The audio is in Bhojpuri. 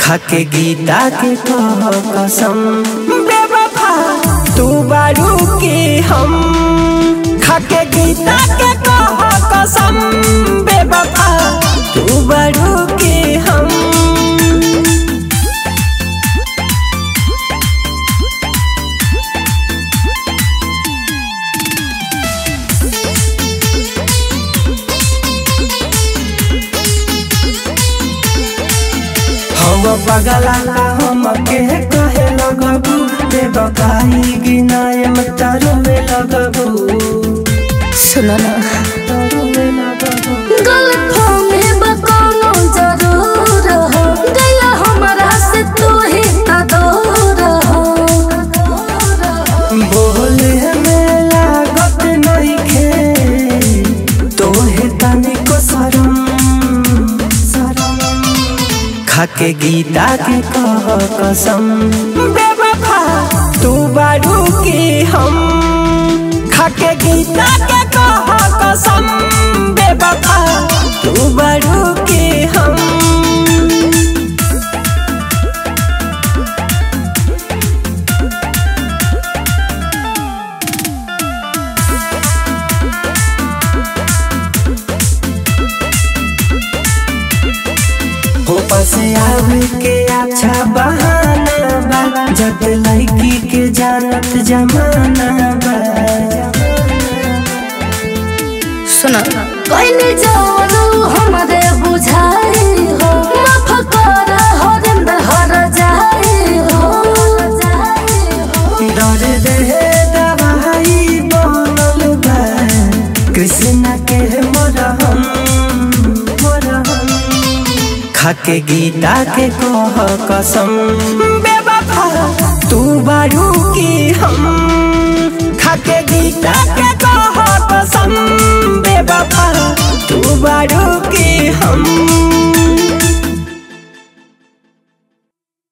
खाके गीता के कह कसम बेवफा तू बारू के हम खाके गीता के कह कसम बेवफा तू बारू के हम हम पगला का हम के कहे लगबू बेबकाई गिनाए मतारो में लगबू सुनो ना तारो में लगबू गलतों में बकोनो जरूर हो गया हमारा से तू ही तो दूर हो बोले में लागत नहीं खे तोहे तनिको शरम शरम खाके गीता के कह कसम बेवफा तू बारू के हम खाके गीता के कह कसम बेवफा तू बारू के हम ऊपर से आवे के अच्छा बहाना बा जब लड़की के जानत जमाना बा सुनो कोई जानो हमारे बुझाई हो माफ कर हो दिन हर जाई हो डर दे दवाई बनल बा कृष्ण के मरहम मरहम खाके गीता के कह कसम बेवफा तू बारू की हम खाके गीता के कह कसम बेवफा तू बारू की हम